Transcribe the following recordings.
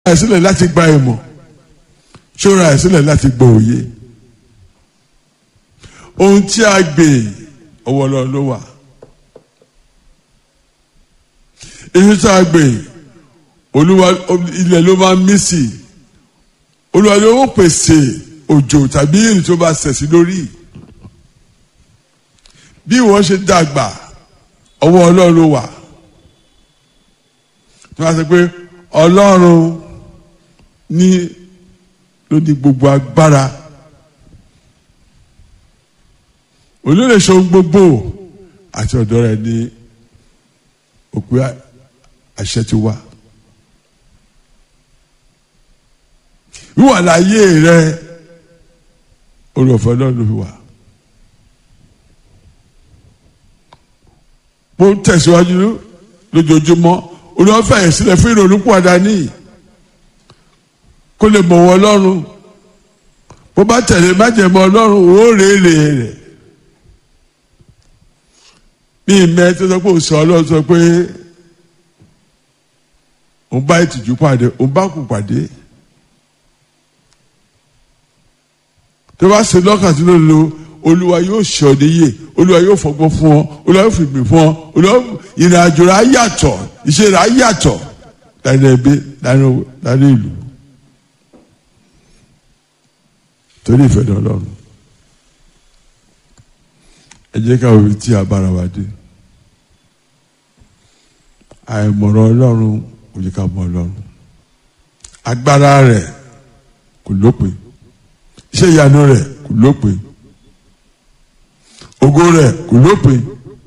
ẹ̀ sílẹ̀ láti gba ìmọ̀ ṣóra ẹ̀ sílẹ̀ láti gba òye ohun tí a gbè ọwọ́ lọ ló wà èyí tí a gbè olúwa ilẹ̀ ló máa mí sí olúwa ló ń pèsè òjò tàbí èrè tó bá sẹ̀sí lórí bí wọ́n ṣe dàgbà ọwọ́ ọlọ́run ló wà tí wọ́n á sọ pé ọlọ́run ní ló ní gbogbo agbára olóòlè ṣohun gbogbo àti ọ̀dọ̀ rẹ̀ ní òpin àṣẹ ti wá. wíwà láyé rẹ olùfẹ́ náà ló fi wà. mo ń tẹ̀síwájú lójoojúmọ́ olùwàfẹ́ yẹn sílẹ̀ fún ìrònú pàdà níyì kó lè mọ̀ wọ́n lọ́rùn bó bá tẹ̀lé májẹ̀mọ́ ọlọ́run ó rèé rẹ̀ bí ìmẹ́ tó sọ pé òsè ọlọ́run sọ pé òun bá ìtìjú pàdé òun bá kù pàdé tó bá ṣe lọ́kàn tó lò olúwa yóò ṣe ọ níyè olúwa yóò fọgbọ́n fún ọ olúwa yóò fìgbìn fún ọ olúwa ìrìn àjò rẹ̀ á yàtọ̀ ìṣe rẹ̀ á yàtọ̀ láti ẹbí láti ìlú. torí ìfẹ́ ní ọlọ́run ẹ jẹ́ ká òbí tí a bára wa dé àìmọ̀ràn ọlọ́run kò yẹ ká mọ̀ ọlọ́run agbára rẹ̀ kò lópin iṣẹ́ ìyanu rẹ̀ kò lópin ògo rẹ̀ kò lópin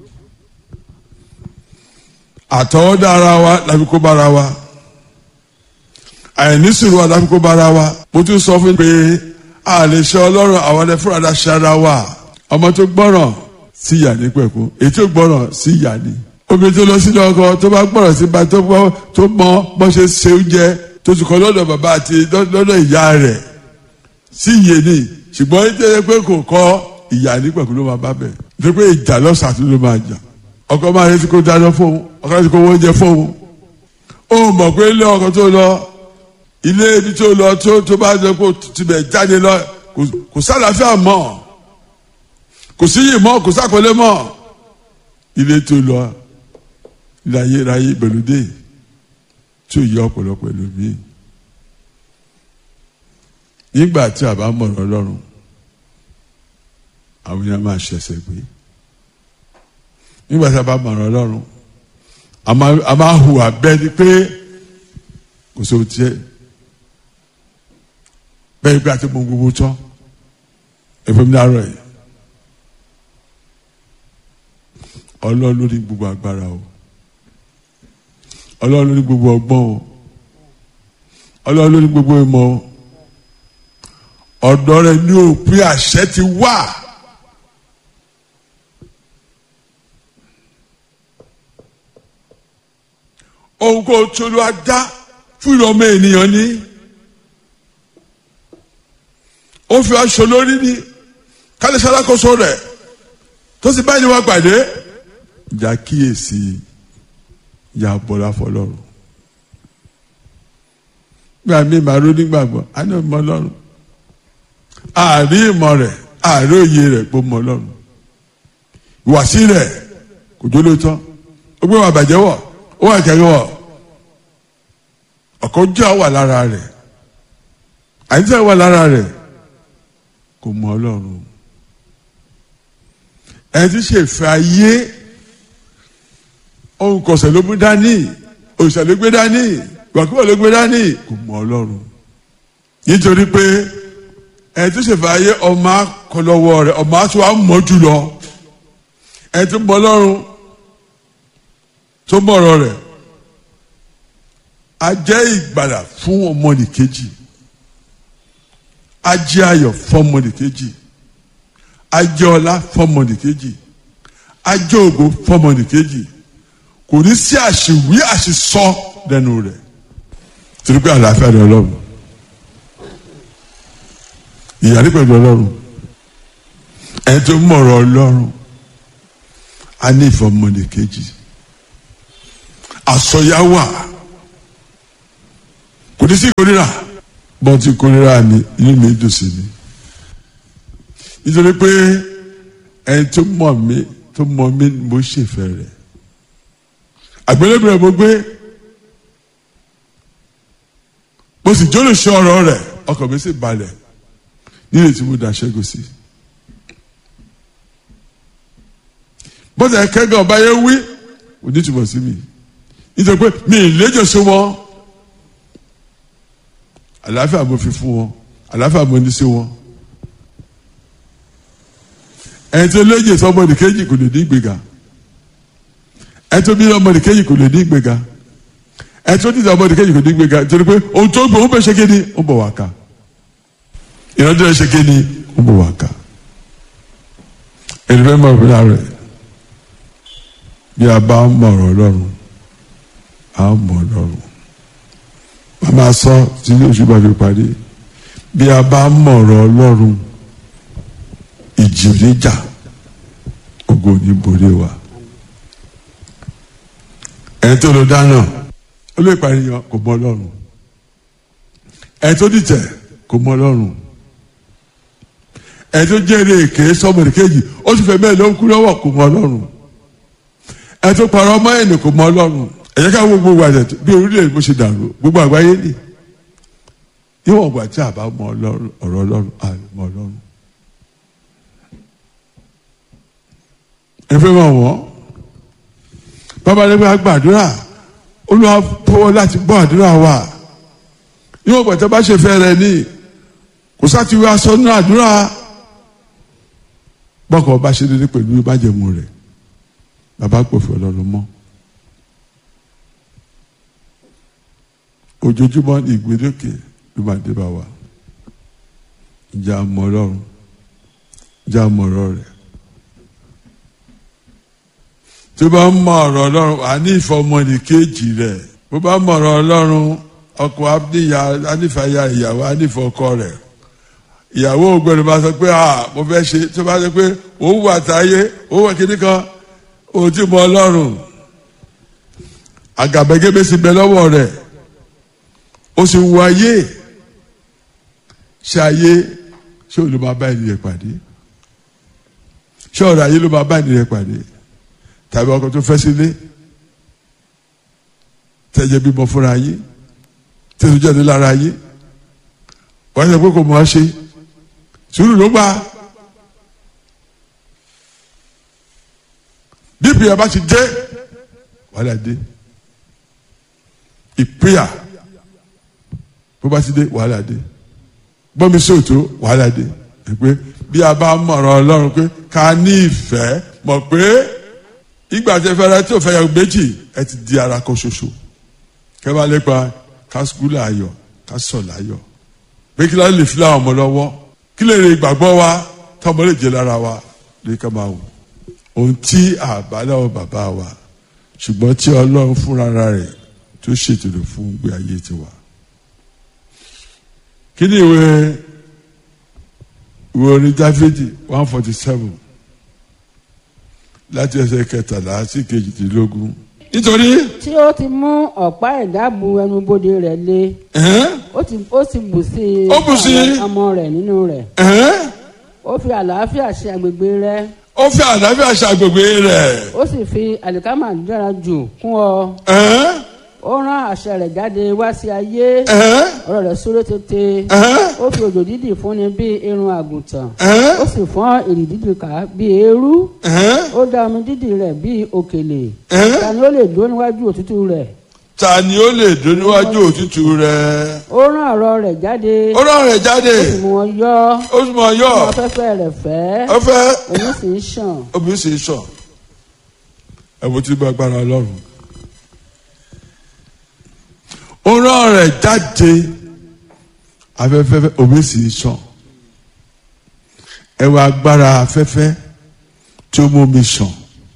àtọwọ́dá ara wa láfi kó bára wa àìnísùúrù wa láfi kó bára wa mo tún sọ fún mi pé a lè ṣe ọlọ́run àwọn ẹ̀ fúnra ṣe ara wa ọmọ tó gbọ́ràn sí ìyá ní pẹ̀kú èyí tó gbọ́ràn sí ìyá ní. obìnrin tó lọ sílé ọkọ tó bá gbọ́ràn sí ba tó gbọ́ tó mọ bó ṣe ṣe oúnjẹ tó ti kọ́ lọ́dọ̀ bàbá àti lọ́dọ̀ ìyá rẹ̀ sí iye ní ṣùgbọ́n ní tẹ́lẹ̀ pé kò kọ́ ìyá ní pẹ̀kú ló máa bá bẹ̀ ní pé ìjà lọ́sàtú ló máa jà ọkọ máa retí kó dáná fóun ọkọ retí kó wọ́n jẹ fóun ó mọ̀ pé ilé ọkọ tó lọ ilé ibi tó lọ tó tó bá lọ kó tibẹ̀ jáde lọ kò sálàáfíà mọ́ kò síyì mọ́ kò sákòlé mọ́ ilé tó lọ láyé ráyé gbẹlúdé tí ò yẹ ọ̀pọ̀lọpọ̀ ẹlòmíì nígbà tí a bá mọ̀rọ̀ ọlọ́run àwọn yẹn máa ṣẹ̀ṣẹ̀ gbé nígbà tí a bá mọ̀rọ̀ ọlọ́run a máa hùwà bẹ́ẹ̀ ni pé kò sóhun tiẹ̀ bẹ́ẹ̀ bí a ti mọ gbogbo tán ẹ̀fọ́ mi dárọ̀ yìí ọlọ́run ló ní gbogbo agbára o ọlọ́run ló ní gbogbo ọgbọ́n o ọlọ́run ló ní gbogbo ìmọ̀ o ọ̀dọ̀ rẹ̀ ní òpin àṣẹ ti wà. ohun kò tolú adá fún ìrọ̀mọ ènìyàn ní ó fi aṣọ lórí ní kálíṣẹ́ alákòóso rẹ̀ tó sì báyìí wá pàdé ìjà kíyèsí ìyá bọ́lá fọlọ́run gbà mí màá ro nígbàgbọ́ á ní ọmọ ọlọ́run àárí ìmọ̀ rẹ̀ àárí òye rẹ̀ kó mọ ọlọ́run ìwàsí rẹ̀ kò jó lóòótọ́ ó gbé wà bàjẹ́ wọ̀ ó wà kẹ́kẹ́ wọ̀ ọ̀kọ́ jẹ́ wà lára rẹ̀ àyíṣẹ́ wà lára rẹ̀ kò mọ ọlọ́run ẹni tí ṣe fẹ́ ayé ohun kọ̀sẹ̀ ló mú dání òṣìṣẹ́ ló gbé dání ìwàkúwà ló gbé dání kò mọ ọlọ́run nítorí pé ẹni tí ṣe fẹ́ ayé ọmọ akọlọ́wọ́ rẹ̀ ọmọ àti wàá mọ̀ jùlọ ẹni tí mọ ọlọ́run tó mọ̀rọ̀ rẹ̀ a jẹ́ ìgbàlà fún ọmọnìkejì a jẹ́ ayọ̀ fún ọmọnìkejì a jẹ́ ọlá fún ọmọnìkejì a jẹ́ ògo fún ọmọnìkejì kò ní sí àṣìwí àṣìsọ lẹ́nu rẹ̀ torí pé àlàáfíà ni ọlọ́run ìyàrí pẹ̀lú ọlọ́run ẹni tó mọ̀rọ̀ ọlọ́run a ní ìfẹ́ ọmọnìkejì àsọyá wà kò ní sí ìkórira bọ́n ti kórira mi inú mi dùn sí mi nítorí pé ẹni tó mọ̀ mí tó mọ̀ mí mo ṣèfẹ́ rẹ̀ àgbélébùrẹ̀ mo gbé mo sì jólóṣe ọ̀rọ̀ rẹ̀ ọkàn mi sì balẹ̀ nílé tí mo dá ṣẹ́gun sí. bọ́sẹ̀ kẹ́gàn ọba yẹn wí onítùmọ̀ sí mi nítorí pé mi ì léjò sí wọn àlàáfíà mo fi fún wọn àlàáfíà mo ní sí wọn ẹni tó léjè sọ ọmọdé kejì kò lè ní ìgbéga ẹni tó bí ọmọdé kejì kò lè ní ìgbéga ẹni tó dídá ọmọdé kejì kò ní ìgbéga nítorí pé ohun tó gbé òun bẹ ṣe kéde ó bọ̀ wá ká ìrántí rẹ ṣe kéde ó bọ̀ wá ká ẹni fẹ́ mọ̀ ọ́ rẹ̀ bí a bá mọ̀rọ̀ ọlọ́run a mọ̀ ọlọ́run màmá sọ tí oṣù bá fi parí bí a bá mọ̀rọ̀ ọlọ́run ìjì níjà ògo ní borí wa ẹni tó lọ dáná ó lè pàríyàn kò mọ ọlọ́run ẹni tó dìtẹ̀ kò mọ ọlọ́run ẹni tó jẹ́rìí èké sọmọdé kejì ó sì fẹ́ mẹ́rin ló ń kú lọ́wọ́ kò mọ ọlọ́run ẹ tó parọ́ ọmọ ẹni kò mọ ọlọ́run ẹ̀yẹ́ ká wo gbogbo àjẹ bí orílẹ̀ bó ṣe dàrú gbogbo àgbáyé nì níwọ̀n ìgbà tí a bá mọ ọ̀rọ̀ ọlọ́run a lè mọ ọlọ́run. ẹ fẹ́ mọ̀ wọ́n bàbá nígbà gbàdúrà olúwa fọwọ́ láti gbọ́ àdúrà wa níwọ̀n ìgbà tí a bá ṣe fẹ́ rẹ ní kò sáti wá aṣọ nínú àdúrà bọ́kọ̀ bá ṣe dédé pẹ̀lú ìbájẹ̀mú rẹ̀ bàbá gbòfin ọlọ́run mọ́ ojoojúmọ́ ní ìgbélékè ló máa dé bá wa ìjà mọ̀ ọlọ́run ìjà mọ̀ ọ̀rọ̀ rẹ̀ tó bá ń mọ ọ̀rọ̀ ọlọ́run wà ní ìfọmọ́nì kejì rẹ̀ bó bá mọ ọ̀rọ̀ ọlọ́run ọkọ aníyà anífàyà ìyàwó anífọkọ rẹ̀ ìyàwó ògbẹ́ni bá sọ pé ah mo fẹ́ ṣe tó bá sọ pé òun wà táyé òun wà kíní kan òun ti mọ ọlọ́run àgàbẹ́gẹ́bẹ́ sì bẹ lọ́wọ́ rẹ̀ ó sì wọ ayé ṣe ayé ṣé òun ló máa bá ènìyàn pàdé ṣé ọ̀rọ̀ ayé ló máa bá ènìyàn pàdé tàbí ọkọ tó fẹ́ sílé tẹ̀jẹ̀ bímọ fúnra yín tẹ̀sán jáde lára yín wọ́n ṣe pé kò mọ̀ ọ́ ṣe sùúrù ló gbà bí ìpìyà bá ti dé wàhálà dé ìpìyà bó bá ti dé wàhálà dé gbọ́mi sóòtó wàhálà dé pé bí a bá mọ̀rọ̀ ọlọ́run pé ká ní ìfẹ́ mọ̀ pé ìgbà tí ẹ fẹ́ rẹ tí ò fẹ́ yàgò méjì ẹ ti di ara kan ṣoṣo kẹ́ bá lépa ká sukúlù ayọ̀ ká sọ̀lá ayọ̀ pé kí ló lè fi láwọn ọmọ lọ́wọ́ kí lè rè ìgbàgbọ́ wa tọmọ lè jẹ lára wa lè ká máa wò ohun tí àbáláwọ̀ bàbá wa ṣùgbọ́n tí ọlọ́run fúnra rẹ̀ tó ṣètò rẹ̀ fún gbé ayé tiwa kí ni ìwé ìwé orin dáfídì one forty seven láti ẹsẹ̀ kẹtàlá sí kejìdínlógún. nítorí. tí ó ti mú ọ̀pá ìdábù ẹnubodè rẹ̀ lé ó ti ó sì bù sí i Ó bù sí i. àwọn ọmọ rẹ̀ nínú rẹ̀ ó fi àlàáfíà ṣe agbègbè rẹ̀ ó fi àlàáfíà ṣàgbègbè rẹ̀. ó sì fi àlìkámà dára jù kún ọ ó rán àṣẹ rẹ̀ jáde wá sí ayé ọ̀rọ̀ rẹ̀ súré tètè ó fi òjò dídì fúnni bí irun àgùntàn ó sì fọ́n èrì dídì ká bí eérú ó dá omi dídì rẹ̀ bí òkèlè ta ni ó lè dúró níwájú òtútù rẹ̀ ta ni ó lè dún níwájú òtútù rẹ̀. ó rán ọ̀rọ̀ rẹ̀ jáde ó rán rẹ̀ jáde ó sì mú wọn yọ ó sì mọ̀ yọ fún afẹ́fẹ́ rẹ̀ fẹ́ ó fẹ́ omi sì ń ṣàn obìnrin sì ń sọ ẹ̀wọ̀n tí bá gbára ọlọ́run. ó rán rẹ̀ jáde afẹ́fẹ́ omi sì ń sàn ẹ̀wọ̀n agbára afẹ́fẹ́ tí ó mú mi sàn.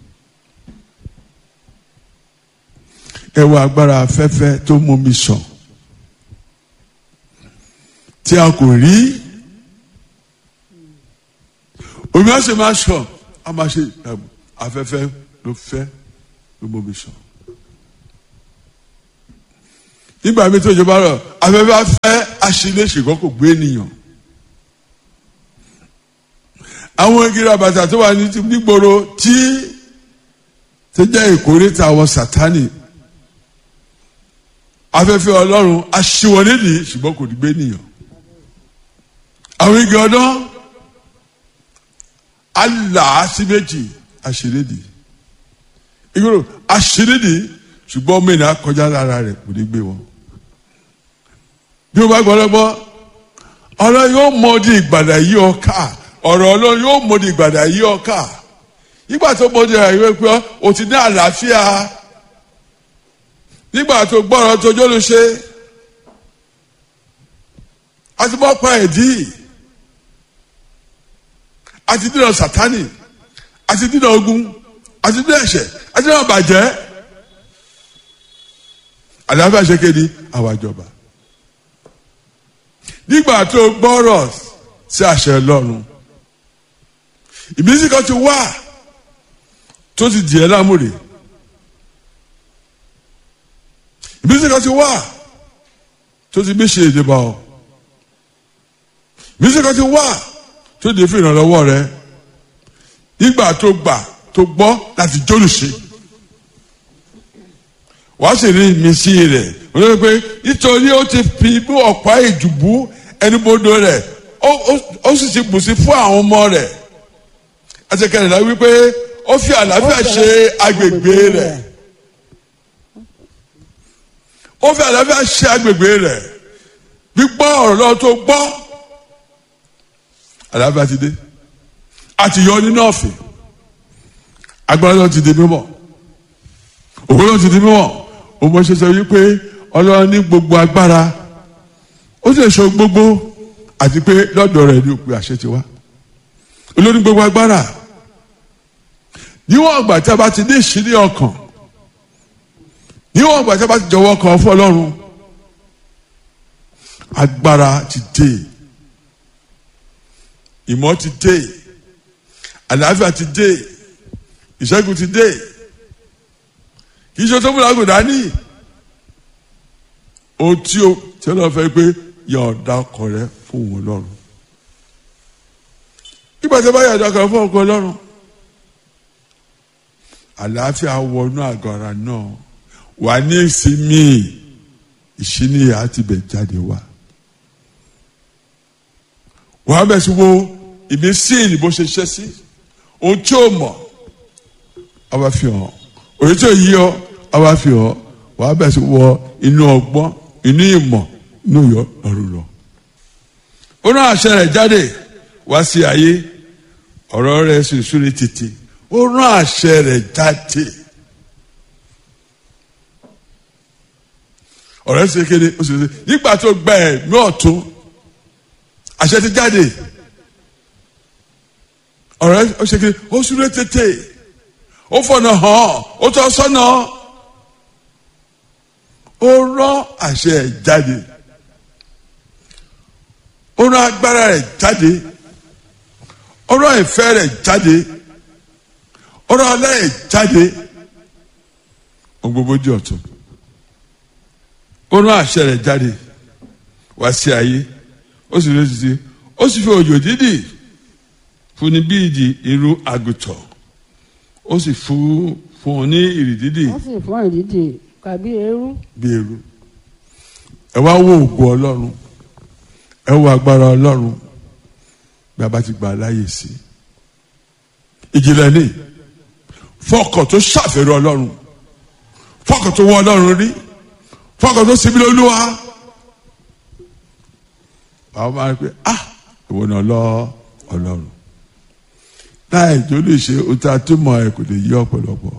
ẹ̀wọ̀n agbára afẹ́fẹ́ tó mú mi sàn tí a kò rí omi á sì máa sàn á máa ṣe ẹ̀bùn afẹ́fẹ́ ló fẹ́ ló mú mi sàn nígbà mi tó jọba rọ afẹ́fẹ́ afẹ́ aṣílẹ̀ ṣùgbọ́n kò gbé ènìyàn àwọn igi rabata tó wà nígboro tí tó jẹ́ ìkórìtà àwọn sátani afẹ́fẹ́ ọlọ́run aṣíwọlédìí ṣùgbọ́n kò ní gbé ènìyàn àwọn igi ọdán aláàsíméjì aṣèlédìí ìgboro aṣèlédìí ṣùgbọ́n ọmọ ènìyàn kọjá lára rẹ̀ kò ní gbé wọn. bí o bá gbọ́ lọ́gbọ́ ọ̀rọ̀ yóò mọ di ìgbàdà yí ọ ká ọ̀rọ̀ ọlọ́run yóò mọ di ìgbàdà yí ọ ká nígbà tó mọ di ìgbàdà pé o ti ní àlàáfíà nígbà tó gbọ́rọ̀ tó jọ́lu ṣe àti bọ́ pa ẹ̀dí àti dínà sátánì àti dínà ogun àti dínà ẹ̀ṣẹ̀ àti dínà bàjẹ́ àlàáfíà ṣe kéde àwọn àjọba nígbà tó gbọ́rọ̀ sí àṣẹ lọ́run ìmísí kan ti wá tó ti dìé lámúre ìmísí kan ti wá tó ti bí ṣe ìdìbò ọ ìmísí kan ti wá tó di fún ìrànlọ́wọ́ rẹ nígbà tó gbà tó gbọ́ láti jólùṣe wàá sì rí ìmísí rẹ̀ wọ́n lè pe nítorí ó ti fi bí ọ̀pá ìdùbú ẹnubodò rẹ̀ ó sì ti bùsí fún àwọn ọmọ rẹ̀ ẹsẹ̀kẹrìnlá wípé ó fi àlàáfíà ṣe agbègbè rẹ̀ ó fi àlàáfíà ṣe agbègbè rẹ̀ gbígbọ́ ọ̀rọ̀ lọ́wọ́ tó gbọ́ àlàáfíà ti dé àti yọ nínú ọ̀fìn agbára náà ti di mímọ́ òwe náà ti di mímọ́ òmò ṣe sọ wípé ọlọ́run ní gbogbo agbára ó sì sọ gbogbo àti pé lọ́dọ̀ rẹ̀ ní òpin àṣẹ ti wá olórí gbogbo agbára níwọ̀n ọgbà tí a bá ti ní ìṣírí ọkàn níwọ̀n ọgbà tí a bá ti jọ̀wọ́ kan fún ọlọ́run agbára ti dé ìmọ̀ ti dé àlàáfíà ti dé ìṣẹ́gun ti dé kì í ṣe tó múra gòdà ní ohun tí o tí ọlọ́run fẹ́ pé yọ̀ọ̀dà ọkọ rẹ fún òun lọ́rùn nígbà tí a bá yọ̀ọ̀dà ọkọ rẹ fún ọkọ lọ́rùn àlàáfíà wọnú àgọ́ ara náà wà ní ìsinmi ìṣíníyà ti bẹ̀ jáde wá wàá bẹ̀ sí wo ìmísí ìbò ṣe ṣẹ́ sí ohun tí o mọ̀ ọba fi hàn òye tí o yí ọ ọba fi hàn wàá bẹ̀ sí wọ inú ọgbọ́n inú ìmọ̀ inú yọ ọ̀run lọ. ó rán àṣẹ rẹ̀ jáde wá sí ayé ọ̀rọ̀ rẹ̀ sì súré títí ó rán àṣẹ rẹ̀ jáde. ọ̀rẹ́ sì kéde ó sì kéde nígbà tó gba ẹ̀mí ọ̀tún àṣẹ ti jáde ọ̀rẹ́ ó ṣe kéde ó súré tètè ó fọ̀nà hàn ó tọ́ sọ́nà ó rán àṣẹ ẹ̀ jáde ó rán agbára rẹ̀ jáde ó rán ìfẹ́ rẹ̀ jáde ó rán ọlá rẹ̀ jáde ohun gbogbo di ọ̀tun ó rán àṣẹ rẹ̀ jáde wá sí ayé ó sì lóṣù sí ó sì fi òjò dídì fún ní bíi di irú àgùntàn ó sì fún fún un ní ìrì dídì wọ́n sì fún ìdíje kàbí eérú. bí irú ẹ wá wo ògo ọlọ́run ẹ wo agbára ọlọ́run bí a bá ti gbà láàyè sí ìjìnlẹ̀ ní fọkàn tó ṣàfẹ́rẹ́ ọlọ́run fọkàn tó wọ ọlọ́run rí fọkàn tó sinmi lóluwà àwọn máa ń pè ah ìwọ náà lọ ọlọ́run láì tó lè ṣe ohun tí a tó mọ ẹ kò lè yí ọ̀pọ̀lọpọ̀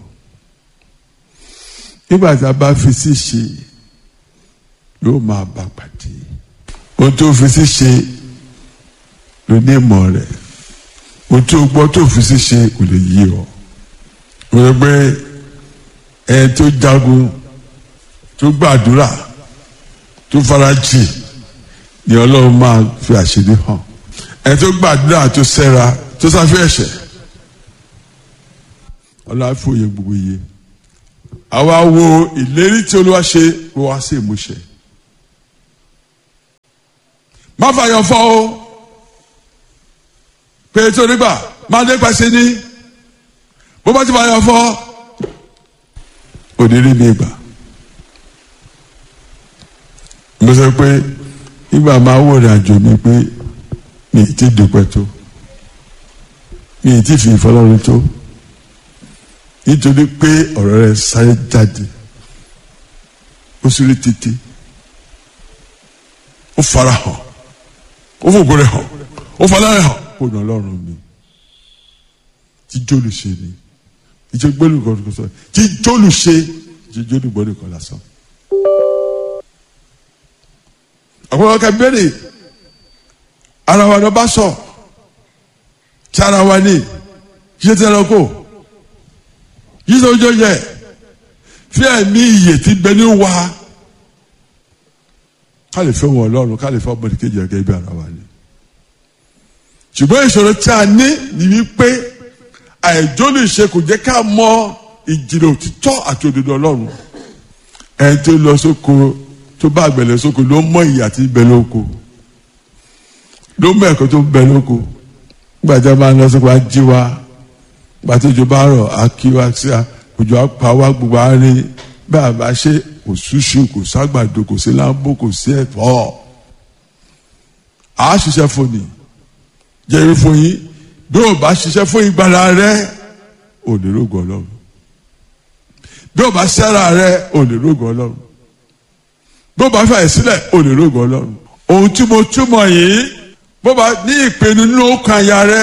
nígbà tí a bá fi sí ṣe yóò máa bá pàdé ohun tó fi sí ṣe ló ní ìmọ̀ rẹ̀ ohun tó gbọ́ tó fi sí ṣe kò lè yí ọ wọ́n gbé ẹni tó jagun tó gbàdúrà tó farajì ni ọlọ́run máa fi àṣírí hàn ẹni tó gbàdúrà tó sẹ́ra tó sáfẹ́ ẹ̀ṣẹ̀ ọlọ́run á fòye gbogbo iye àwa wo ìlérí tí olúwa ṣe kó wá sí ìmúṣẹ má fàyọ̀ fọ́ o pé tó nígbà má dé pàṣẹ ní bó bá ti fàyọ̀ fọ́ òdìrí mi gbà mo sọ pé nígbà máa wò rìn àjò mi pé mi ì tí dùpẹ́ tó mi ì tí fi ìfọlọ́run tó nítorí pé ọ̀rọ̀ rẹ̀ sáré jáde ó sì rí títí ó fara hàn ó fògo rẹ̀ hàn ó fara rẹ̀ hàn kó nà ọlọ́run mi tí jólù ṣe ni ìjọ gbẹ́lú kan kò sọ tí jólù ṣe tí jólù gbọ́dọ̀ kan lásán. àpòlọ́ ká bẹ́ẹ̀rẹ̀ ara wa lọ bá sọ tí ara wa ní ṣé tí ẹranko yíṣẹ́ ojú yẹ fi ẹ̀mí iyè tí bẹ ní wa ká lè fẹ́ wọn ọlọ́run ká lè fẹ́ ọmọdé kejì ẹ̀gẹ́ bí ara wa ni ṣùgbọ́n ìṣòro tí a ní ni wípé àìjó lè ṣe kò jẹ́ ká mọ ìjìnlẹ̀ òtítọ́ àti òdodo ọlọ́run ẹni tó lọ sóko tó bá àgbẹ̀lẹ̀ sóko ló mọ ìyà tí ń bẹ lóko ló mọ ẹ̀kọ́ tó ń bẹ lóko gbàjá máa ń lọ sóko á jí wa gbàtí òjò bá rọ̀ á kí wa sí a òjò á pa wá gbogbo á rí bá a bá ṣe kò ṣúṣú kò ságbàdo kò sí láńbó kò sí ẹ̀fọ́ àá ṣiṣẹ́ fún ni jẹ́rìí fún yín bí o bá ṣiṣẹ́ fún ìgbàlá rẹ ò lè rógo ọlọ́run bí o bá ṣẹ́ra rẹ ò lè rógo ọlọ́run bí o bá fẹ́ sílẹ̀ ò lè rógo ọlọ́run ohun tí mo túmọ̀ yìí bó bá ní ìpinnu nínú ọkàn àyà rẹ.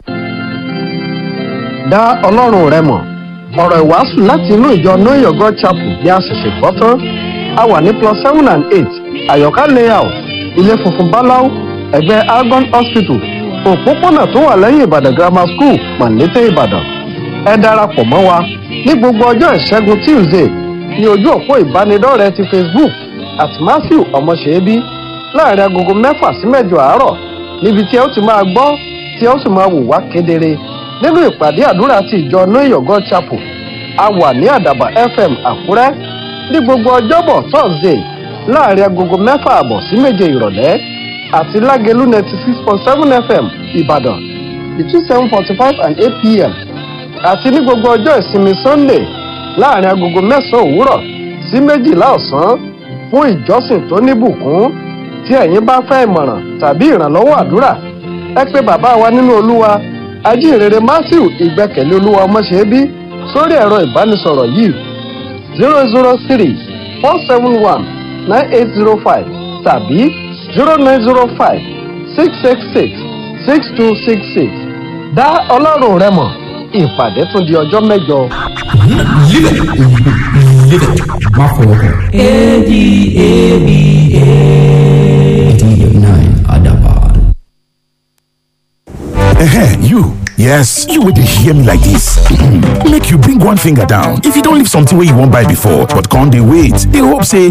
dá ọlọ́run rẹ mọ̀ ọ̀rọ̀ ìwàásù láti inú ìjọ know your god chapel bí a ṣẹ̀ṣẹ̀ gbọ́ tán a wà ní plus seven and eight àyọ̀ká layout ilé funfun báláú ẹ̀gbẹ́ argon hospital òpópónà tó wà lẹ́yìn ìbàdàn grammar school mọ̀lété ìbàdàn ẹ darapọ̀ mọ́ wa ní gbogbo ọjọ́ ìṣẹ́gun tuesday ní ojú òpó ìbánidọ́rẹ̀ẹ́ ti facebook at matthew ọmọṣẹ́bí láàrin agogo mẹ́fà sí mẹ́jọ àárọ̀ níbi tí ẹ ó ti máa gbọ́ tí ẹ ó sì máa wò wá kedere nínú ìpàdé àdúrà ti ìjọ know your god chapel a wà ní àdàbà fm àkúrẹ́ ní gbogbo ọjọ́bọ̀ thursday láàrin agogo mẹ́fà àbọ̀ sí méje ìrọ̀lẹ́ àti lágẹ̀lú ninety six point seven fm ìbàdàn between seven forty five and eight pm àti ní gbogbo ọjọ́ ìsinmi sunday láàrin agogo mẹ́sàn-án òwúrọ̀ sí méjìlá ọ̀sán fún ìjọsìn tó níbùkún tí ẹ̀yin bá fẹ́ ìmọ̀ràn tàbí ìrànlọ́wọ́ àdúrà ẹ pé bàbá wa nínú olúwa ajínrere matthew ìgbẹ́kẹ̀lé olúwa ọmọṣẹ́bí sórí ẹ̀rọ ìbánisọ̀rọ̀ yìí zero zero three four seven one nine eight zero five tàbí zero nine zero five six six six six two six six dá ọlọ́run rẹ mọ̀ ìpàdé tún di ọjọ́ mẹ́jọ. Live it. Live it. Má fọwọ́ kàn. ADABA. 89 Adaban. Ehen, you. Yes, you will hear me like this. Make you bring one finger down. If you don't leave something where you won't buy before, but can't they wait? They hope say